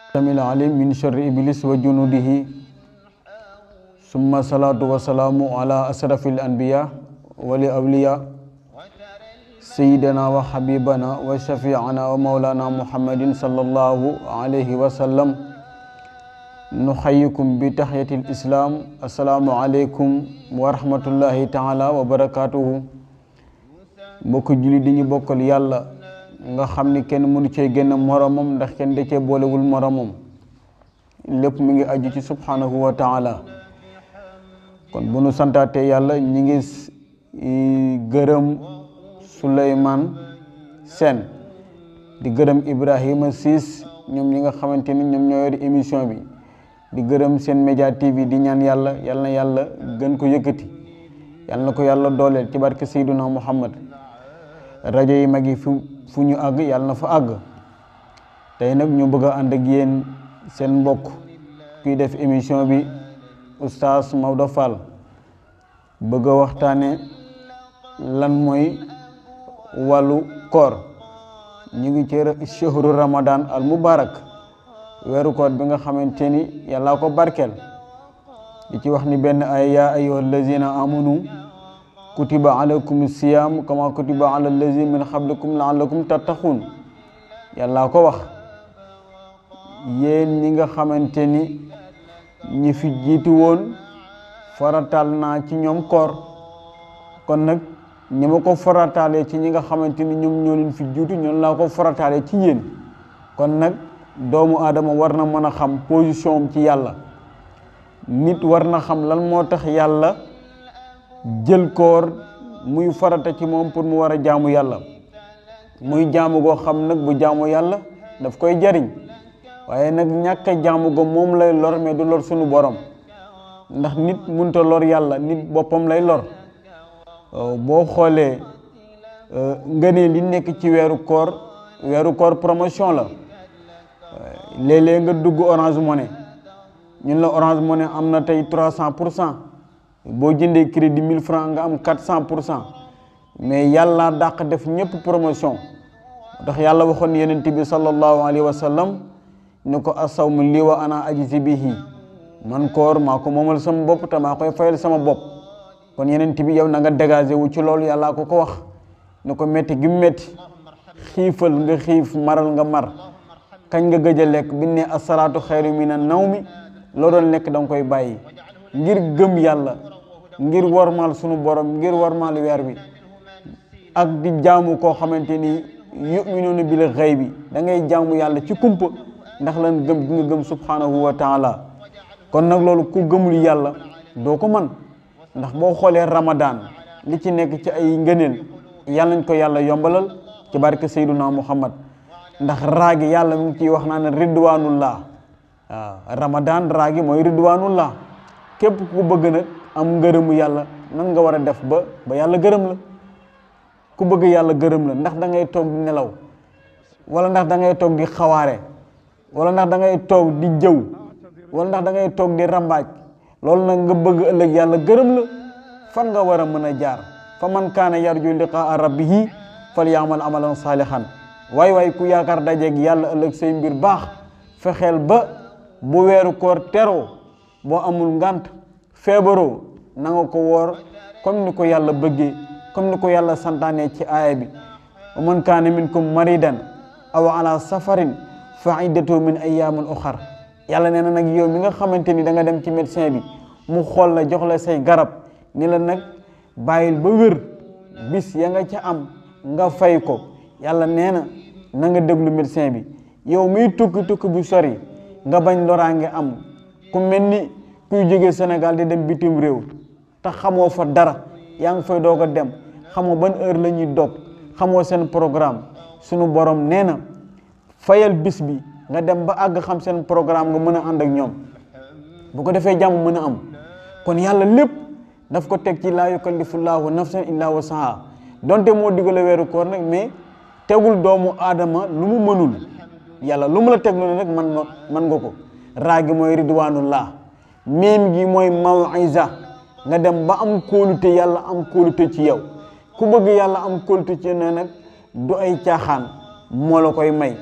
السميع العليم من شر إبليس وجنوده ثم صلاة وسلام على أشرف الأنبياء والأولياء سيدنا وحبيبنا وشفيعنا ومولانا محمد صلى الله عليه وسلم نحييكم بتحية الإسلام السلام عليكم ورحمة الله تعالى وبركاته mbokk julli di ñu bokkal yàlla nga xam ni kenn mënu cee génn moromam ndax kenn da cee boolewul moromam lépp mi ngi aju ci subhanahu wa taala kon bu nu santaatee yàlla ñi ngi gërëm Souleymane Sène di gërëm Ibrahima Ciss ñoom ñi nga xamante ni ñoom ñoo yor émission bi di gërëm seen média TV di ñaan yàlla yal na yàlla gën ko yëkkati yal na ko yàlla dooleel ci barke Seyduna Muhammad rajo yi mag yi fu fu ñu àgg yàlla na fa àgg tey nag ñu bëgg a ànd ak yéen seen mbokk kuy def émission bi oustaz Maodo Fall bëgg a waxtaane lan mooy wàllu koor ñu ngi ci shahru ramadan al mubarak weeru koor bi nga xamante ni yàllaa ko barkeel di ci wax ni benn ay yaa ayyuha allazina amanu kutiba alaykum siyam kama kutiba ala allazi min qablikum laallakum tattaxun yàllaa ko wax yéen ñi nga xamante ni ñi fi jiitu woon faratal naa ci ñoom koor kon nag ñi ma ko farataalee ci ñi nga xamante ni ñoom ñoo leen fi jiitu ñoom laa ko farataalee ci yéen kon nag doomu aadama war na mën a xam position am ci yàlla nit war na xam lan moo tax yàlla jël koor muy farata ci moom pour mu war a jaamu yàlla muy jaamu goo xam nag bu jaamu yàlla daf koy jariñ waaye nag ñàkk a jaamu go moom lay lor mais du lor sunu borom ndax nit munta lor yàlla nit boppam lay lor boo xoolee ngëneel li nekk ci weeru koor weeru koor promotion la léeg-léeg nga dugg Orange Money ñun la Orange Money am na tey trois cent pour cent boo jëndee crédit mille francs nga am quatre cent pour cent mais yàlla dàq def ñëpp promotion ndax yàlla waxoon yonent bi sallallahu alayhi wa sallam ni ko asawmu lii wa ana ajzi bihi man koor maa ko moomal sama bopp te maa koy fayal sama bopp kon yonent bi yow na nga dégagé wu ci loolu yàllaa ko ko wax ni ko métti gi métti xiifal nga xiif maral nga mar kañ nga gëj a lekk bi ne asalaatu xayru mina nawmi loo doon lekk da nga koy bàyyi ngir gëm yàlla ngir warmaal sunu borom ngir warmaal weer bi ak di jaamu koo xamante ni yuminuuna bil xaybi da ngay jaamu yàlla ci kumpa ndax lan gëm gi nga gëm subhanahu wa taala kon nag loolu ku gëmul yàlla doo ko man ndax boo xoolee ramadan li ci nekk ci ay ngëneel yàlla nañ ko yàlla yombalal ci barke sayduna muhammad ndax raagi yàlla mi ngi ciy wax naa ne ridwanullah waaw ramadan raagi mooy ridwanullah képp ku bëgg nag am ngërëmu yàlla nan nga war a def ba ba yàlla gërëm la ku bëgg yàlla gërëm la ndax da ngay toog di nelaw wala ndax da ngay toog di xawaare wala ndax da ngay toog di jëw wala ndax da ngay toog di rambaaj loolu nag nga bëgg ëllëg yàlla gërëm la fan nga war a mën a jaar fa man kaana yarju liqaa rabbihi fal yaamal amalan saalihan waay waay ku yaakaar dajeeg yàlla ëllëg say mbir baax fexeel ba bu weeru koor teroo boo amul ngant feebaroo na nga ko woor comme ni ko yàlla bëggee comme ni ko yàlla santaane ci aaya bi wa man kaana minkum maridan aw ala safarin fa iddatu min ayaamin uxar yàlla nee na nag yow mi nga xamante ni da nga dem ci médecin bi mu xool la jox la say garab ni la nag bàyyil ba wér bis ya nga ca am nga fay ko yàlla nee na na nga déglu médecin bi yow miy tukki tukki bu sori nga bañ loraange am ku mel ni kuy jóge Sénégal di dem bitim réew te xamoo fa dara yaa ngi fay doog a dem xamoo ban heure la ñuy dog xamoo seen programme sunu borom nee na fayal bis bi nga dem ba àgg xam seen programme nga mën a ànd ak ñoom bu ko defee jàmm mën a am kon yàlla lépp daf ko teg ci laa yukallifullaahu nafsan illaa wasaha donte moo digale weeru koor nag mais tegul doomu aadama lu mu mënul yàlla lu mu la teglu nag man nga man nga ko raa gi mooy ridwanullah miim gi mooy mawisa nga dem ba am kóolute yàlla am kóolute ci yow ku bëgg yàlla am kóolute ci ne nag du ay caaxaan moo la koy may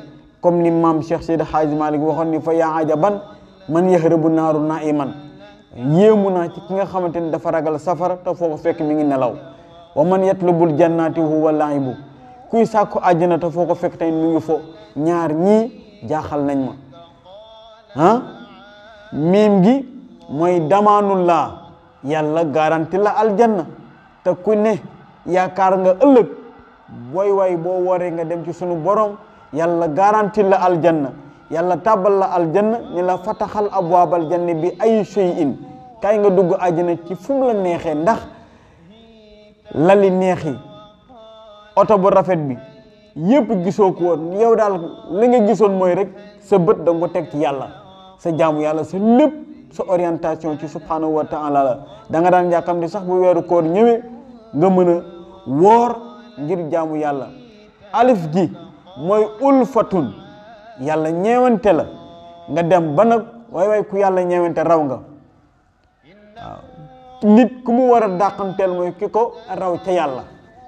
comme ni maam Cheikh Seydi Hadji Malick waxoon ni fa yaa ajaban man yahrabu naaru naiman yéemu naa ci ki nga xamante ni dafa ragal safara te foo ko fekk mi ngi nelaw wa man yatlubul jannati huwa laibu kuy sàkku àjjana te foo ko fekk tey mi ngi fo ñaar ñii jaaxal nañ ma ah miim gi mooy damaanullah yàlla garanti la aljanna te ku ne yaakaar nga ëllëg booy way boo waree nga dem ci sunu borom yàlla garanti la aljanna yàlla tàbbal la aljanna ni la fataxal abwaabal janna bi ay shay'in kaay nga dugg àjjana ci fu mu la neexee ndax lali neexi oto bu rafet bi yëpp gisoo ko woon yow daal li nga gisoon mooy rek sa bët da nga ko teg ci yàlla sa jaamu yàlla sa lépp sa orientation ci subhanahu wa taala la da nga daan yàkkam di sax bu weeru koor ñëwee nga mën a woor ngir jaamu yàlla alif gi mooy ulfatun yàlla ñeewante la nga dem ba nag waay waay ku yàlla ñeewante raw nga waaw nit ku mu war a dàqanteel mooy ki ko raw ca yàlla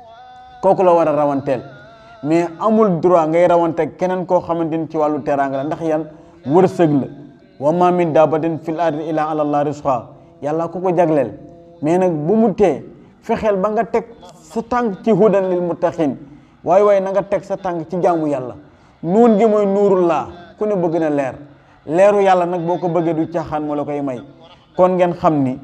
kooku la war a rawanteel mais amul droit ngay rawante keneen koo xamante ni ci wàllu teraanga la ndax yan wërsëg la wa ma min dabatin fil ardi illa ala allah rizqa yàlla ku ko jagleel mais nag bu mu tee fexeel ba nga teg sa tànk ci hudan lil muttaqin waaye waaye na nga teg sa tànk ci jaamu yàlla nuun gi mooy nuurullaa ku ne bëgg na leer leeru yàlla nag boo ko bëggee du caaxaan moo la koy may kon ngeen xam ni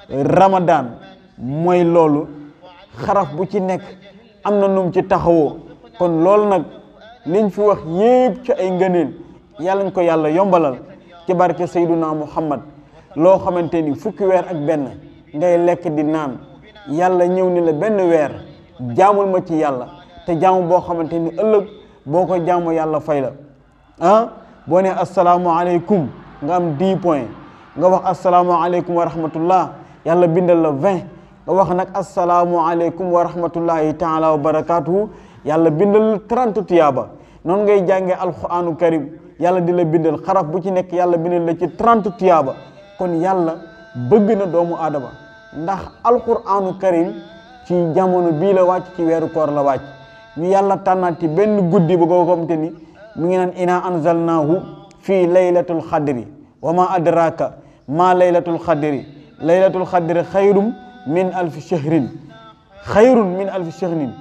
ramadan mooy loolu xaraf bu ci nekk am na num ci taxawoo kon loolu nag liñ fi wax yépp ci ay ngëneel yàlla ñu ko yàlla yombalal ci barke Seyduna Muhammad loo xamante ni fukki weer ak benn ngay lekk di naan yàlla ñëw ni la benn weer jaamul ma ci yàlla te jaamu boo xamante ni ëllëg boo ko jaamu yàlla fay la ah boo ne asalaamualeykum nga am 10 points nga wax asalaamualeykum wa rahmatullah yàlla bindal la 20 nga wax nag asalaamualeykum wa rahmatullahi taala wa barakatuhu yàlla bindal la 30 tiyaaba noonu ngay jàngee alquranu karim yàlla di la bindal xaraf bu ci nekk yàlla bindal la ci 30 tiyaaba kon yàlla bëgg na doomu aadama ndax alquranu karim ci jamono bii la wàcc ci weeru koor la wàcc ñu yàlla tànnaat ci benn guddi bu ko xamante ni mu ngi naan ina anzalnaahu fii laylatul xadri wa ma adraka ma laylatul xadri laylatul xadri xayrum min alfi shahrin xayrun min alfi shahrin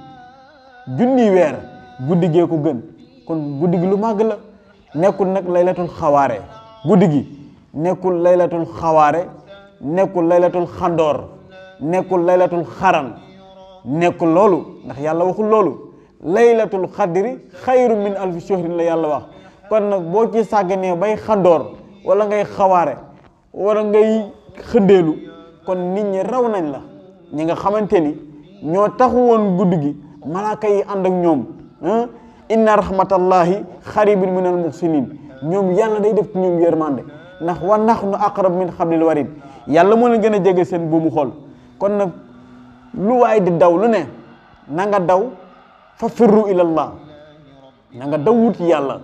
junni weer guddi gee ko gën kon guddi gi lu màgg la nekkul nag laylatul xawaare guddi gi nekkul laylatul xawaare nekkul laylatul xandoor nekkul laylatul xaran nekkul loolu ndax yàlla waxul loolu laylatul xadri xayru min alfi shahrin la yàlla wax kon nag boo ci sàgganee bay xandoor wala ngay xawaare wala ngay xëndeelu kon nit ñi raw nañ la ñi nga xamante ni ñoo taxu woon guddi gi malaaka yi ànd ak ñoom inna rahmatallahi xaribun min al muxsinin ñoom yàlla day def ci ñoom yërmande ndax wa nahnu aqrab min xablil warid yàlla moo leen gën a jege seen buumu xol kon nag lu waay di daw lu ne na nga daw fa firru ilallah na nga daw wuti yàlla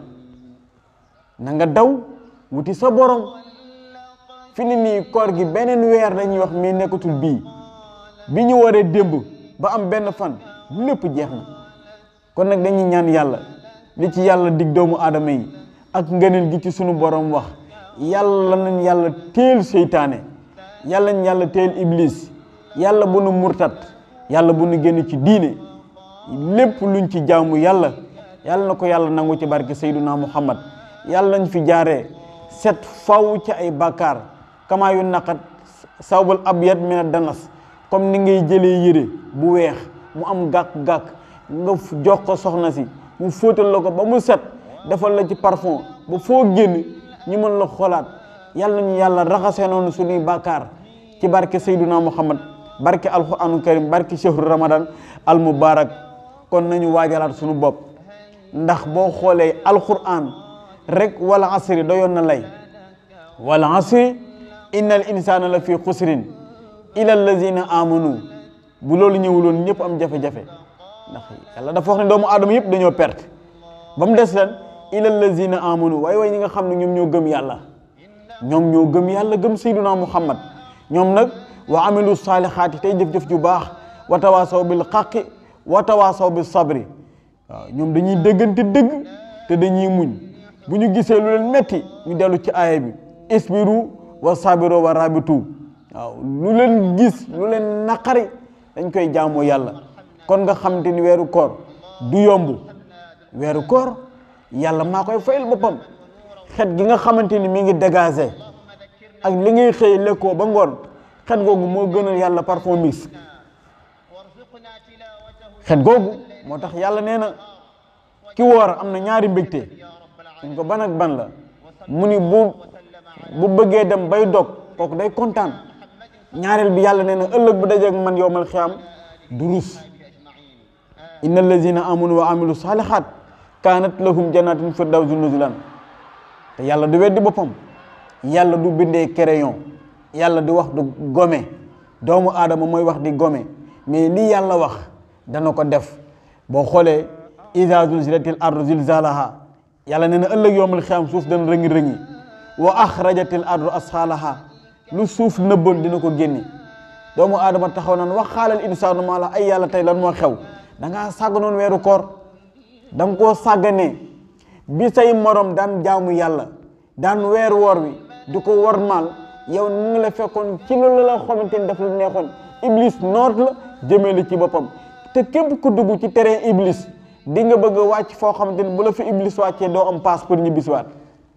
na nga daw wuti sa borom fi ni nii koor gi beneen weer dañuy wax mais nekkatul bii bi ñu waree démb ba am benn fan lépp jeex na kon nag dañuy ñaan yàlla li ci yàlla dig doomu aadama yi ak ngëneel gi ci sunu borom wax yàlla nañ yàlla teel seytaane yàlla nañ yàlla teel iblis yàlla bu nu murtat yàlla bu nu génn ci diine lépp luñ ci jaamu yàlla yàlla na ko yàlla nangu ci barke Seyduna Muhammad yàlla nañ fi jaaree set faw ci ay bàkkaar kamaa yu naqat sawbal abyad mina danas comme ni ngay jëlee yére bu weex mu am gàkk-gàkk nga jox ko soxna si mu fóotal la ko ba mu set defal la ci parfum ba foo génn ñu mën la xoolaat yàlla nañu yàlla raxasee noonu suñuy bàkkaar ci barke Seyduna Muhammad barke alquranu karim barke chehru ramadan al mubarak kon nañu waajalaat suñu bopp ndax boo xoolee alquran rek wala asri doyoon na lay wala asri inna al insana la fi xusrin ila allazina amanu bu loolu ñëwuloon ñëpp am jafe-jafe ndax yàlla dafa wax ne doomu aadama yëpp dañoo perte ba mu des lan ila allazina amanu waaye waaye ñi nga xam ne ñoom ñoo gëm yàlla ñoom ñoo gëm yàlla gëm sayduna muhammad ñoom nag wa amilu saalihaati tey jëf-jëf ju baax wa tawaasaw bil xaqi wa tawaasaw bil sabri waaw ñoom dañuy dëggante dëgg te dañuy muñ bu ñu gisee lu leen metti ñu dellu ci aaya bi isbiru wa sabiru wa rabitu waaw lu leen gis lu leen naqari dañ koy jaamoo yàlla kon nga xamante ni weeru koor du yomb weeru koor yàlla maa koy fayal boppam xet gi nga xamante ni mi ngi dégagé ak li ngay xëy lekkoo ba ngoon xet googu moo gënal yàlla parfum mix xet googu moo tax yàlla nee na ki woor am na ñaari mbégte dañ ko ban ak ban la mu ni bu bu bëggee dem bay dog kooku day kontaan ñaareel bi yàlla nee na ëllëg bu dajeeg man yowmal xiyaam du rus inna allazina amanu wa amilu salihat kaanat lahum jannatin firdawsi nuzulan te yàlla du weddi boppam yàlla du bindee crayon yàlla di wax du gome doomu aadama mooy wax di gome mais lii yàlla wax dana ko def boo xoolee iza zulzilatil ardu zilzalaha yàlla nee na ëllëg yowmal xiyaam suuf dana rëngi rëngi wa axrajatil ardu asxaalaha lu suuf nëbboon dina ko génne doomu aadama taxaw naan wax xaalal insaanu maa la ay yàlla tey lan moo xew da ngaa sàgganoon weeru koor da nga koo sàgganee bi say morom daan jaamu yàlla daan weer woor wi di ko wormaal yow ni ngi la fekkoon ci loolu la xamante ni daf la neexoon iblis noot la jëmee la ci boppam te képp ku dugg ci terrain iblis di nga bëgg a wàcc foo xamante ni bu la fi iblis wàccee doo am passe pour ñibbisiwaat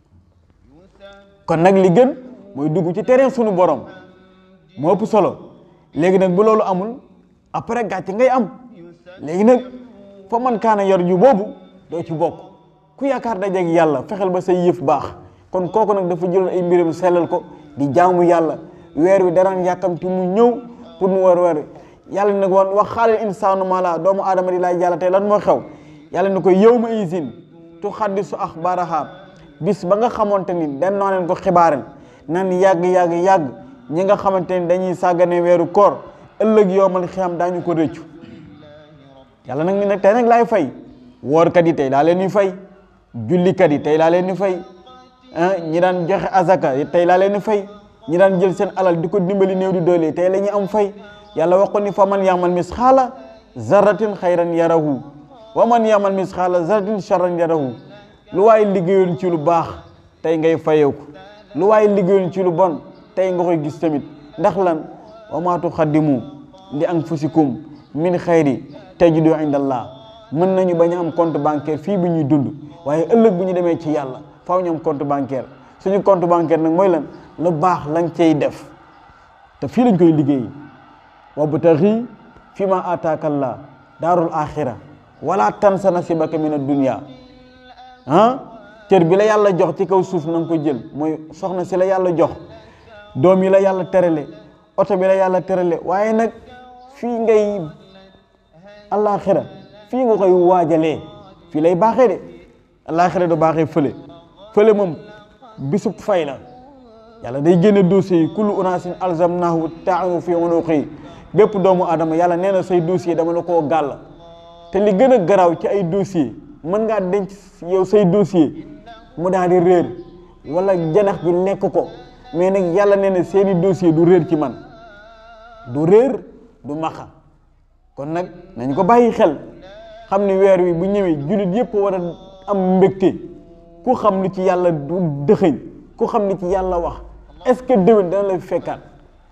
kon nag li gën mooy dugg ci terrain sunu borom moo ëpp solo léegi nag bu loolu amul après gàcce ngay am léegi nag fa man kaana yor ju boobu doo ci bokk ku yaakaar dajeeg yàlla fexeel ba say yëf baax kon kooku nag dafa jëloon ay mbiram sellal ko di jaamu yàlla weer wi daraan yàkkamti mu ñëw pour mu war weer yàlla nag woon wax xaalal insaanu maa la doomu aadama di laaj yàlla tey lan moo xew yàlla ni ko yow ma isin tu xaddisu axbaaraha bis ba nga xamante ni den noo leen ko xibaaren nan yàgg yàgg yàgg ñi nga xamante ni dañuy sàggane weeru koor ëllëg yowmal xiyam daañu ko rëccu yàlla nag ni nag tey nag laay fay woorkat yi tey daa leen ni fay jullikat yi tey laa leen ni fay ñi daan joxe azaka tey laa leen ni fay ñi daan jël seen alal di ko dimbali néew di doole tey la ñuy am fay yàlla wax ko ni fa man yaamal misxaala zarratin xayran yarahu wa man yaamal misxaala zarratin charran yarahu lu waaye liggéeyoon ci lu baax tey ngay fayeeku lu waaye liggéeyoon ci lu bon tey nga koy gis tamit ndax lan wa maa tuxaddimu li anfusikum min xayri tajidu indallah mën nañu bañ a am compte bancaire fii bi ñuy dund waaye ëllëg bu ñu demee ci yàlla faaw ñu am compte bancaire suñu compte bancaire nag mooy lan lu baax lañ cay def te fii lañ koy liggéey wabtaxi fi ma ataakallah daarul axira wala tansa nasibaka min ad-dunya ah cër bi la yàlla jox ci kaw suuf na nga ko jël mooy soxna si la yàlla jox doom yi la yàlla terale oto bi la yàlla terale waaye nag fii ngay alaxira fii nga koy waajalee fii lay baaxee de alaxira du baaxee fële fële moom bisub fay la yàlla day génne dossier yi kullu unaasin alzamnahu taa'u fi unuqi bépp doomu aadama yàlla nee na say dossier dama la koo gàll te li gën a garaaw ci ay dossier mën ngaa denc yow say dossier mu daal di réer wala janax ji lekk ko mais nag yàlla nee na seeni dossier du réer ci man du réer du maxa kon nag nañ ko bàyyi xel xam ne weer wi bu ñëwee jullit yëpp war a am mbégte ku xam li ci yàlla du dëxëñ ku xam li ci yàlla wax est-ce que déwén dana la fekkaat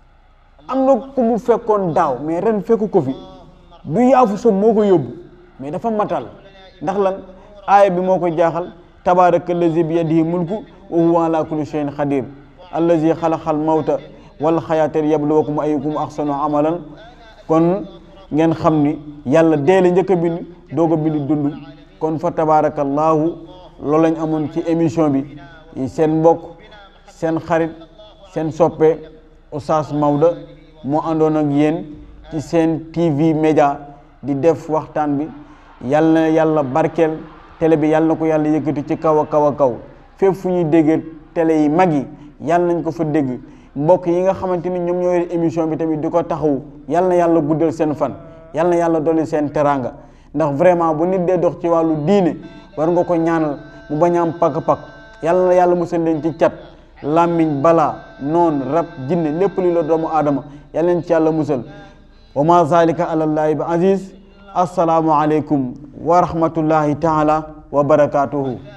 am na ku mu fekkoon daaw mais ren fekku ko fi du yaafu sa moo ko yóbbu mais dafa matal ndax lan aaya bi moo ko jaaxal tabaraka allazi bi yadihi mulku wa huwa ala kulli shay'in xadir allazi xalaqal mawta wal xayaata yabluwakum ayyukum axsanu amalan kon ngeen xam ni yàlla deele njëkk a bind doog a bind dund kon fa tabarakallahu loolu lañ amoon ci émission bi seen mbokk seen xarit seen soppe Oustaz Maodo moo àndoon ak yéen ci seen TV média di def waxtaan bi yàlla na yàlla barkeel télé bi yàlla na ko yàlla yëkkati ci kaw a kaw a kaw fépp fu ñuy déggee télé yi mag yi yàlla nañ ko fa dégg mbokk yi nga xamante ni ñoom ñoo yor émission bi tamit di ko taxawu yàlla na yàlla guddal seen fan yàlla na yàlla dolli seen teraanga ndax vraiment bu nit dee dox ci wàllu diine war nga ko ñaanal mu bañ a am pakk-pakk yàlla na yàlla musal leen ci cat làmmiñ balaa noon rab jinne lépp li la doomu aadama yàlla leen ci yàlla musal wa ma zalika alallahi bi aziz assalaamu aleykum wa rahmatullahi taala wa barakatuhu